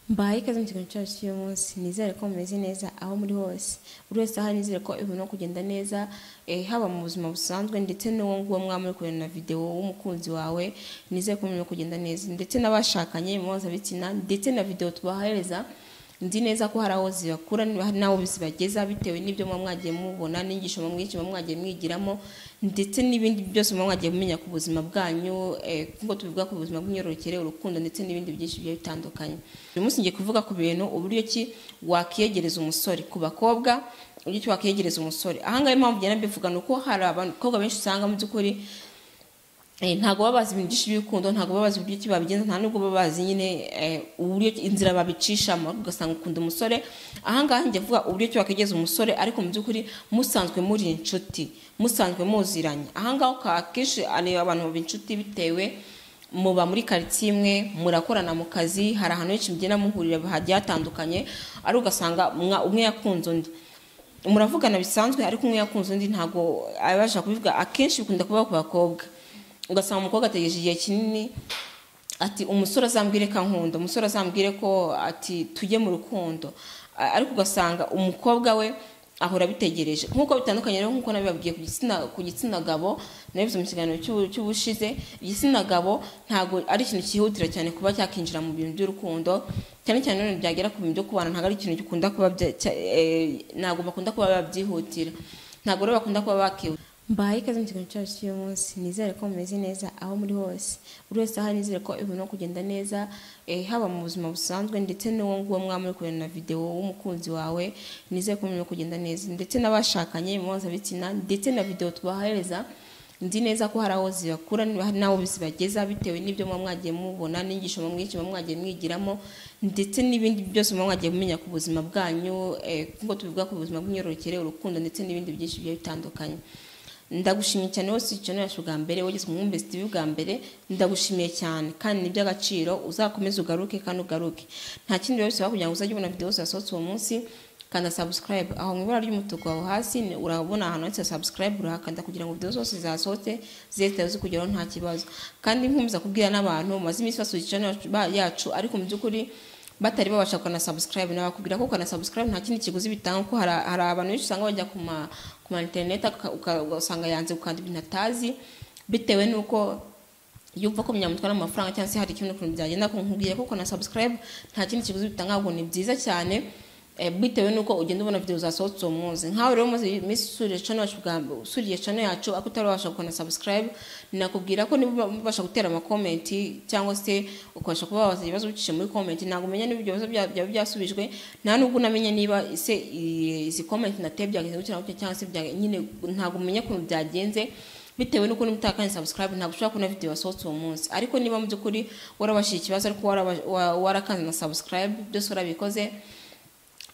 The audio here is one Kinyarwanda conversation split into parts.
mbahaye ikaze mu kiganiro cyacu cy'uyu munsi nizere ko mumeze neza aho muri hose buri wese ahari nizere ko ibintu kugenda neza eh, haba mu buzima busanzwe ndetse n'uwo nguwo mwaba muri kureba na videwo w'umukunzi wawe nizere ko ibintu kugenda neza ndetse n'abashakanye mpuzabitsina ndetse na videwo tubahereza nzi neza ko hari aho zibakura hari n'aho zibageza bitewe n'ibyo muba mwagiye mubona n'inyigisho muba mwigisha muba mwagiye mwigiramo ndetse n'ibindi byose muba mwagiye mumenya ku buzima bwanyu eh, nk'uko tubivuga ku buzima bw'imyororokere urukundo ndetse n'ibindi byinshi bigiye bitandukanye uyu munsi ngiye kuvuga ku bintu uburyo ki wakiyegereza umusore ku bakobwa uburyo ki wakiyegereza umusore ahangaha impamvu ngenda mbivuga ni uko hari abakobwa benshi usanga mu by'ukuri Eh, ntabwo baba bazi ibintu byinshi by'urukundo ntabwo baba bazi uburyo ki babigenza nta nubwo baba bazi nyine eh, uburyo ki- inzira babicishamo ariko ugasanga ukunda umusore ahangaha njya vuga uburyo ki wakegeza umusore ariko mu by'ukuri musanzwe muri inshuti musanzwe muziranye ahangaha uka- akenshi ni abantu baba inshuti bitewe muba muri karitsiye imwe murakorana mu kazi hari ahantu henshi mugenda muhurira hagiye hatandukanye ariko ugasanga mwa- umwe yakunze undi muravugana bisanzwe ariko umwe yakunze undi ntabwo abasha kubivuga akenshi bikunda kubaho ku bakobwa ugasanga umukobwa ategereje igihe kinini ati umusore azambwire ko ankunda umusore azambwire ko ati tujye mu rukundo A- ariko ugasanga umukobwa we ahora abitegereje nk'uko bitandukanye rero nk'uko nabibabwiye ku gitsina ku gitsina gabo nabivuze mu kiganiro cy'ubu- cy'ubushize igitsina gabo ntabwo ari ikintu cyihutira cyane kuba cyakinjira mu bintu by'urukundo cyane cyane none byagera ku bintu byo kubana ntabwo ari ikintu gikunda kuba bya- cya- eh, ntabwo bakunda kuba babyihutira ntabwo rero bakunda kuba bakihuta mbahaye ikaze mu kiganiro cyacu cy'uyu munsi nizere ko mumeze neza aho muri hose buri wese ahari nizere ko ibintu kugenda neza eh, haba mu buzima busanzwe ndetse n'uwo nguwo mwaba muri kureba na videwo w'umukunzi wawe nizere ko ibintu kugenda neza ndetse n'abashakanye mpuzabitsina ndetse na videwo tubahereza nzi neza ko hari aho zibakura hari n'aho zibageza bitewe n'ibyo muba mwagiye mubona n'inyigisho muba mwigisha muba mwagiye mwigiramo ndetse n'ibindi byose muba mwagiye mumenya ku buzima bwanyu eh, nk'uko tubivuga ku buzima bw'imyororokere urukundo ndetse n'ibindi byinshi bigiye bitandukanye ndagushimiye cyane wose icyano yacu bwa mbere wageze mu mwumbe sitivi bwa mbere ndagushimiye cyane kandi ni iby'agaciro uzakomeze ugaruke kandi ugaruke nta kindi rero bisaba kugira ngo uzajye ubona videwo zasohotse uwo munsi kanda subscribe aho mu ibara ry'umutuku aho hasi ni- urabona ahantu handitse subscribe urakanda kugira ngo videwo zose zasohotse zihite zikugeraho nta kibazo kandi nkomeza kubwira n'abantu maze iminsi basuye icyano yacu ariko mu by'ukuri batari babasha kugana subscribe nabakubwira ko ukana subscribe nta kindi kiguzi bitanga kuko hari hari abantu benshi usanga bajya ku ma ku ma internet aka- uka- ugasanga yanze gukanda ibintu atazi bitewe n'uko yumva ko munyamutwara amafaranga cyangwa se hari ikindi kintu byagenda ko nkubwiye ko ukana subscribe nta kindi kiguzi bitanga ahubwo ni byiza cyane eh, bitewe n'uko ugenda ubona video zasohotse uwo munsi nkawe rero umaze iminsi usuriye channel yacu bwa mbere usuriye channel yacu ako utarabasha gukana subscribe nakubwira ko niba ubasha gutera amakomenti cyangwa se ukabasha kuba wabaza ibibazo ubicishije muri comment ntabwo umenya niba ibyo bibazo bya- byaba byasubijwe nta nubwo unamenya niba se i- izi comment nateye byagenze gutya na gutya cyangwa se bya- nyine ntabwo umenya ukuntu byagenze bitewe n'uko mutakanye subscribe ntabwo ushobora kubona video yasohotse uwo munsi ariko niba mu by'ukuri warabashije ikibazo ariko waraba- wa- warakanze na subscribe byose warabikoze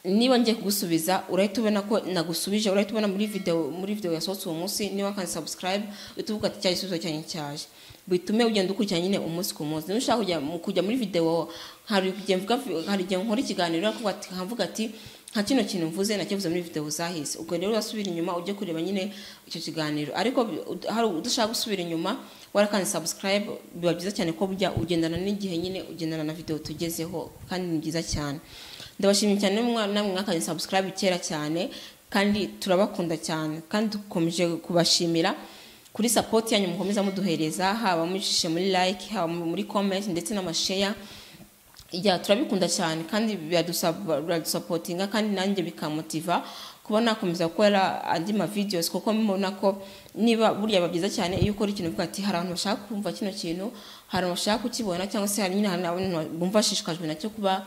niba ngiye kugusubiza urahita ubona ko nagusubije urahita ubona muri video muri video yasohotse uwo munsi niba kandi subscribe uhita uvuga ati cya gisubizo cyanjye cyaje bitume ugenda ukurikirana nyine umunsi ku munsi niba ushaka kujya mu- kujya muri video hari igihe mvuga hari igihe nkora ikiganiro ariko ati- nkavuga ati nka kino kintu mvuze nakivuze muri video zahise ubwo rero urasubira inyuma ujye kureba nyine icyo kiganiro ariko bi- ud- hari udashaka gusubira inyuma warakanze subscribe biba byiza cyane ko bujya ugendana n'igihe nyine ugendana na video tugezeho kandi ni byiza cyane ndabashimiye cyane mwa- namwe mwakanye subscribe kera cyane kandi turabakunda cyane kandi dukomeje kubashimira kuri support yanyu mukomeza muduhereza haba mujishe muri like haba muri comment ndetse n'amasheya ya turabikunda cyane kandi biradusaba- biradusapotinga kandi nanjye bikamotiva kuba nakomeza gukora andi ma videos kuko mbona ko niba burya biba byiza cyane iyo ukora ikintu uvuga ati hari abantu bashaka kumva kino kintu hari abantu bashaka kukibona cyangwa se hari nyine hari abantu bumva bashishikajwe nacyo kuba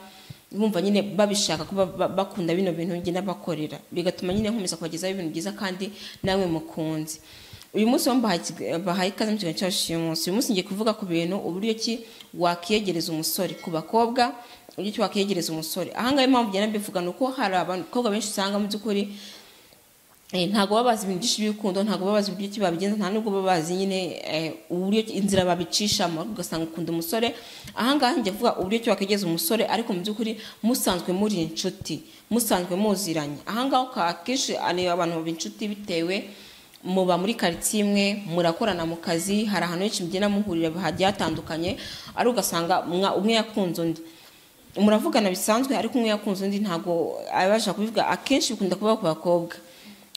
bumva nyine babishaka kuba ba- bakunda bino bintu ngenda bakorera bigatuma nyine nkomeza kubagezaho ibintu byiza kandi namwe mukunze uyu munsi wambahaye ikiga- bahaye ikaze mu kiganiro cyacu cy'uyu munsi uyu munsi ngiye kuvuga ku bintu uburyo ki wakiyegereza umusore ku bakobwa uburyo ki wakiyegereza umusore ahangaha impamvu ngenda mbivuga ni uko hari abakobwa benshi usanga mu by'ukuri eh, ntabwo baba bazi ibintu byinshi by'urukundo ntabwo baba bazi uburyo ki babigenza nta nubwo baba bazi nyine eh, uburyo ki- inzira babicishamo ariko ugasanga ukunda umusore ahangaha njya vuga uburyo ki wakiyegereza umusore ariko mu by'ukuri musanzwe muri inshuti musanzwe muziranye ahangaha uka- akenshi ni abantu baba inshuti bitewe muba muri karitsiye imwe murakorana mu kazi hari ahantu henshi mugenda muhurira hagiye hatandukanye ariko ugasanga mwa- umwe yakunze undi muravugana bisanzwe ariko umwe yakunze undi ntabwo abasha kubivuga akenshi bikunda kuba ku bakobwa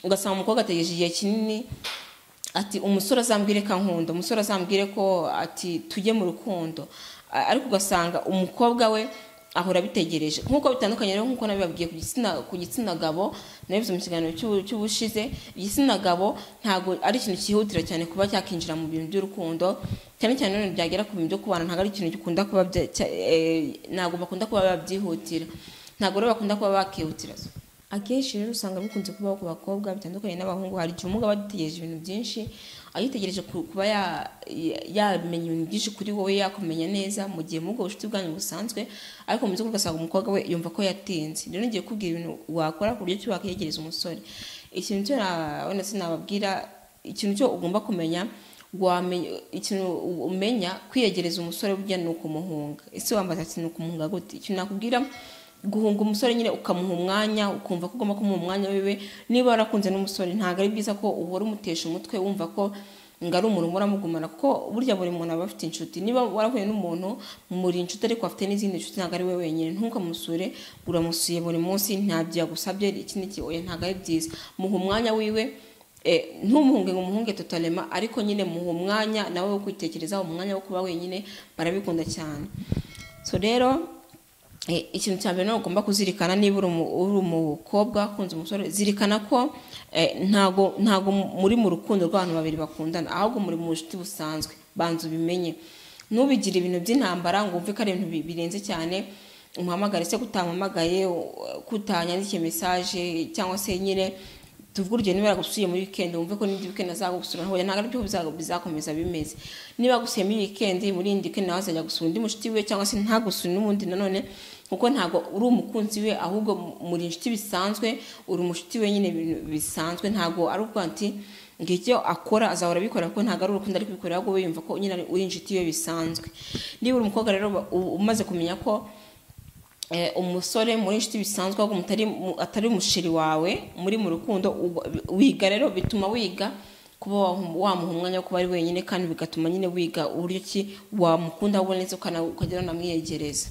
ugasanga umukobwa ategereje igihe kinini ati umusore azambwire ko ankunda umusore azambwire ko ati tujye mu rukundo ariko ugasanga umukobwa we ahora abitegereje nk'uko bitandukanye rero nk'uko nabibabwiye ku gitsina ku gitsina gabo nabivuze mu kiganiro cy'ubu- cy'ubushize igitsina gabo ntabwo ari ikintu cyihutira cyane kuba cyakinjira mu bintu by'urukundo cyane cyane rero byagera ku bintu byo kubana ntabwo ari ikintu gikunda kuba bya- cya- eh, ntabwo bakunda kuba babyihutira ntabwo rero bakunda kuba bakihutira akenshi rero usanga bikunze kubaho ku bakobwa bitandukanye n'abahungu hari igihe umugabo aba agitegereje ibintu byinshi agitegereje ku- kuba ya- ya- yamenya ibintu byinshi kuri wowe yakumenya neza mu gihe mubwo bucuti bwanyu busanzwe ariko mu by'ukuri ugasanga umukobwa we yumva ko yatinze rero ngiye kubwira ibintu wakora ku buryo ki wakiyegereza umusore ikintu cyo na- wenda sinababwira ikintu cyo ugomba kumenya wamenya ikintu umenya kwiyegereza umusore burya ni ukumuhunga ese wambaza ati ni ukumuhunga gute ikintu nakubwira guhunga umusore nyine ukamuha umwanya ukumva ko ugomba kumuha umwanya wiwe niba warakunze n'umusore ntabwo ari byiza ko uhora umutesha umutwe wumva ko ngo ari umuntu uhora amugumana kuko burya buri muntu aba afite inshuti niba warahuye n'umuntu muri inshuti ariko afite n'izindi nshuti ntabwo ari we wenyine ntukamusure uramusuye buri munsi ntabyo yagusabye ikindi gihe oya ntabwo ari byiza muha umwanya wiwe eh, ntumuhunge ngo umuhunge totalema ariko nyine muha umwanya nawe wo kwitekerezaho umwanya wo kuba wenyine barabikunda cyane so rero Eh, ikintu cya mbere nawe ugomba kuzirikana niba uri umu- uri umukobwa wakunze umusore zirikana ko eh, ntago ntago muri mu rukundo rw'abantu babiri bakundana ahubwo muri mu bucuti busanzwe banza ubimenye ntubigire ibintu by'intambara ngo wumve ko ari ibintu bi- birenze cyane umuhamagare se kutampamagaye kutanyandikiye mesaje cyangwa se nyine tuvuge urugero niba yagusuye muri weekend wumve ko n'indi weekend azagusura ntabwo ntabwo aribyo biza- bizakomeza bimeze niba yagusuye muri weekend muri indi weekend nawe azajya gusura undi mushuti we cyangwa se ntagusure n'ubundi nanone kuko ntabwo uri umukunzi we ahubwo muri inshuti bisanzwe uri umushuti we nyine ibintu bisanzwe ntabwo ari ubwo ati ngo icyo akora azahora abikora kuko ntabwo ari urukundo ari kubikora ahubwo we yumva ko nyine ari- uri inshuti we bisanzwe niba uri umukobwa rero u- umaze kumenya ko eh, umusore muri inshuti bisanzwe ahubwo mutari mu- atari umusheri wawe muri mu rukundo uba- wiga rero bituma wiga kuba wamu- wamuha umwanya wo kuba ari wenyine kandi bigatuma nyine wiga uburyo ki wamukunda wowe neza ukana- ukagera unamwiyegereza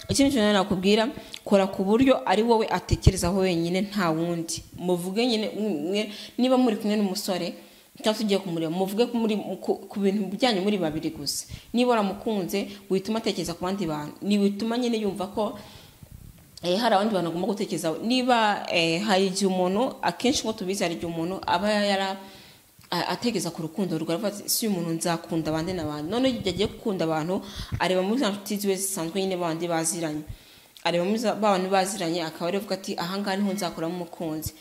ikindi kintu rero nakubwira kora ku buryo ari wowe atekerezaho wenyine nta wundi muvuge nyine mwe niba muri kumwe n'umusore cyangwa se ugiye kumureba muvuge ko muri- ku- ku bintu byanyu muri babiri gusa niba waramukunze wituma atekereza ku bandi bantu ntiwituma nyine yumva ko eh, hari abandi bantu agomba gutekereza niba eh, hari igihe umuntu akenshi nk'uko tubizi hari igihe umuntu aba yara a- atekereza ku rukundo rwe aravuga ati si uyu muntu nzakunda abandi n'abandi noneho igihe agiye gukunda abantu areba muri za nshuti ziwe zisanzwe nyine bandi baziranye areba muri za- ba bantu baziranye akaba ariwe avuga ati ahangaha niho nzakuramo umukunzi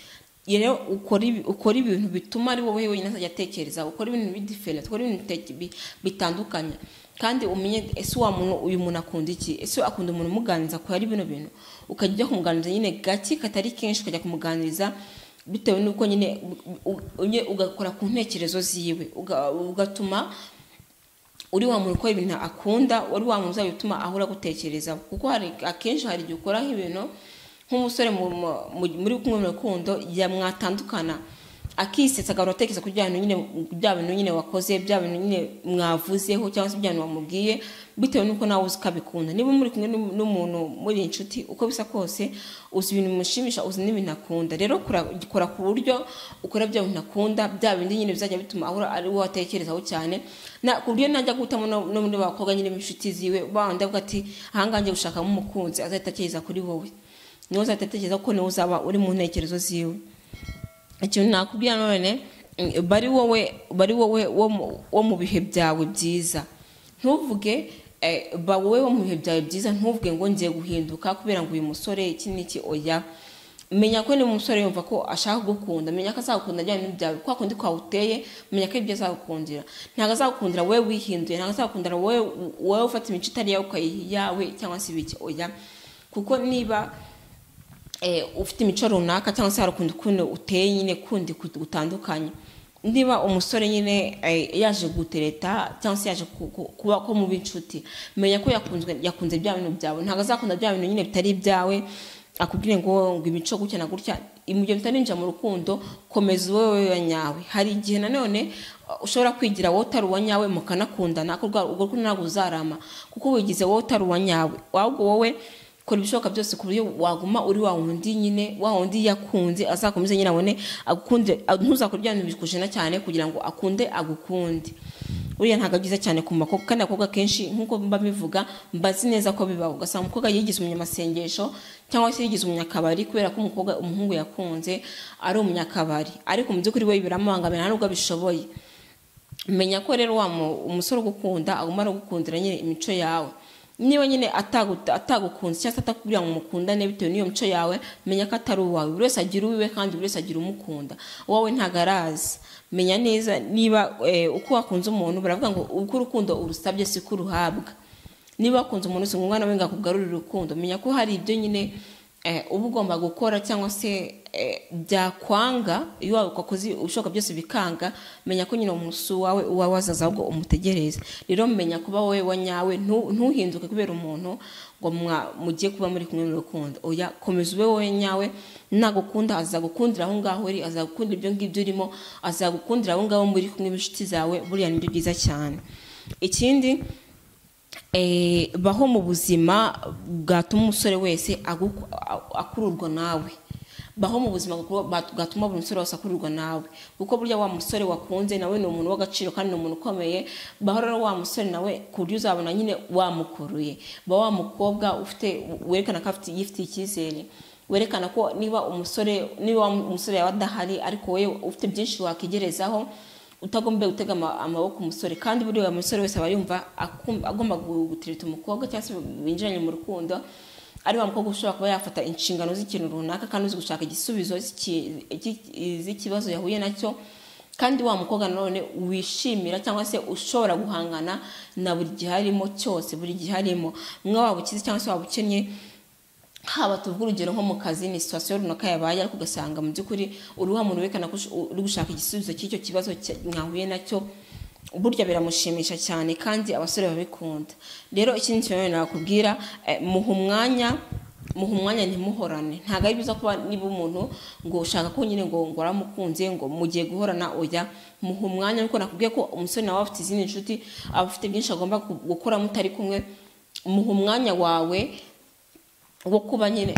Iyo rero ukora ibi- ukora ibintu bituma ari wowe wenyine azajya atekereza ukora ibintu bidiferent ukora ibintu bite- bi- bitandukanye kandi umenye ese wa muntu uyu muntu akunda iki ese akunda umuntu umuganiriza ko ari bino bintu ukajya ujya kumuganiriza nyine gake katari kenshi ukajya kumuganiriza bitewe n'uko nyine u- u- nyine ugakora ku ntekerezo ziwe uga- ugatuma uri wa muntu ukora ibintu akunda wari wa muntu uzajya utuma ahora gutekereza kuko hari akenshi hari igihe ukora nk'ibintu nk'umusore mu- mu- mu- muri kumwe mu rukundo yamwatandukana akisetsa agahora atekereza ku bya bintu nyine bya bintu nyine wakoze bya bintu nyine mwavuzeho cyangwa se bya bintu wamubwiye bitewe n'uko nawe uzi ko abikunda niba muri kumwe n'u- n'umuntu muri inshuti uko bisa kose uzi ibintu bimushimisha uzi n'ibintu akunda rero kora- kora ku buryo ukora bya bintu akunda bya bindi nyine bizajya bituma ahora ari wo atekerezaho cyane na- ku buryo najya guhitamo no no muri bakobwa nyine b'inshuti ziwe bandi avuga ati ahangaha ngiye gushakamo umukunzi azahita atekereza kuri wowe niwe uzahita atekereza ko niwe uzaba uri mu ntekerezo ziwe ikintu nakubwira none mm, bari wowe bari wowe wo mu- wo mu bihe byawe byiza ntuvuge eh, ba wowe wo mu bihe byawe byiza ntuvuge ngo ngiye guhinduka kubera ngo uyu musore iki n'iki oya menya ko ni umusore yumva ko ashaka kugukunda menya ko azagukunda ajyanye n'ibintu byawe kwa kundi kwawuteye menya ko ibyo azagukundira ntabwo azagukundira wowe wihinduye ntabwo azagukundira wowe wowe ufata imico itari iyawe ukayiha iyawe cyangwa se ibiki oya kuko niba eh, ufite imico runaka cyangwa se hari ukundi ukuntu uteye nyine kundi kut- gutandukanye niba umusore nyine eh, yaje gutereta cyangwa se yaje ku- ku- kuba ko muba inshuti menya ko yakunzwe yakunze bya bintu byawe ntabwo azakunda bya bintu nyine bitari ibyawe akubwire ngo ngo imico gutya na gutya ibyo bitarinjira mu rukundo komeza wowe wa nyawe hari igihe nanone uh, ushobora kwigira wowe utari uwa nyawe mukanakundana ariko urwo rukundo ntabwo uzarama kuko wigize wowe utari uwa nyawe ahubwo wowe kora ibishoboka byose ku buryo waguma uri wa wundi nyine wa wundi yakunze azakomeze nyine abone agukunde ntuzakore ibya bintu bikujena cyane kugira ngo akunde agukunde uriya ntabwo byiza cyane ku makobwa kandi abakobwa kenshi nk'uko mba mbivuga mbazi neza ko bibaho ugasanga umukobwa yigize umunyamasengesho cyangwa se yigize umunyakabari kubera ko umukobwa umuhungu yakunze ari umunyakabari ariko mu by'ukuri we biramubangamira nubwo abishoboye menya ko rero wa umusore ugukunda aguma aragukundira nyine imico yawe niba nyine atagukunze cyangwa se atakubwira ngo mukundane bitewe n'iyo mico yawe menya ko atari uwawe buri wese agira uwiwe kandi buri wese agira umukunda wowe ntabwo arazi menya neza niba uko wakunze umuntu baravuga ngo uko urukundo urusabye si ko uruhabwa niba wakunze umuntu si ngombwa nawe ngo akugarurire urukundo menya ko hari ibyo nyine uba ugomba gukora cyangwa se byakwanga iyo wakoze ibishoboka byose bikanga menya ko nyine umunsi wawe uba wazaza ahubwo umutegereze rero menya kuba wowe wa nyawe ntuhinduke kubera umuntu ngo mugiye kuba muri kumwe mu rukundo oya komeza ube wowe nyawe nagukunda azagukundira aho ngaho uri azagukundira ibyo ngibyo urimo azagukundira abo ngabo muri kumwe n'inshuti zawe buriya ni byo byiza cyane ikindi baho mu buzima bwatuma umusore wese akururwa nawe baho mu buzima bwatuma buri musore wese akururwa nawe kuko burya wa musore wakunze nawe ni umuntu w'agaciro kandi ni umuntu ukomeye baho rero wa musore nawe ku buryo uzabona nyine wamukuruye ba wa mukobwa ufite werekana ko yifitiye icyizere werekana ko niba umusore niba umusore yaba adahari ariko wowe ufite byinshi wakigerezaho utagomba gutega amaboko umusore kandi buriya umusore wese aba yumva agomba gutirita umukobwa cyangwa se binjiranye mu rukundo ari wa mukobwa ushobora kuba yafata inshingano z'ikintu runaka kandi uzi gushaka igisubizo z'ikibazo yahuye nacyo kandi wa mukobwa nanone wishimira cyangwa se ushobora guhangana na buri gihe arimo cyose buri gihe arimo mwe waba ukize cyangwa se waba ukennye haba tuvuga urugero nko mu kazi ni situwasiyo runaka yabaye ariko ugasanga mu by'ukuri uruha muntu werekana ko uri gushaka igisubizo cy'icyo kibazo mwahuye nacyo burya biramushimisha cyane kandi abasore babikunda rero ikindi kintu nakubwira muha umwanya muha umwanya ntimuhorane ntabwo ari byiza kuba niba umuntu ngo ushaka ko nyine ngo ngo aramukunze ngo mugiye guhorana oya muha umwanya ariko nakubwiye ko umusore nawe afite izindi nshuti aba afite byinshi agomba gukora mutari kumwe muha umwanya wawe wo kuba nyine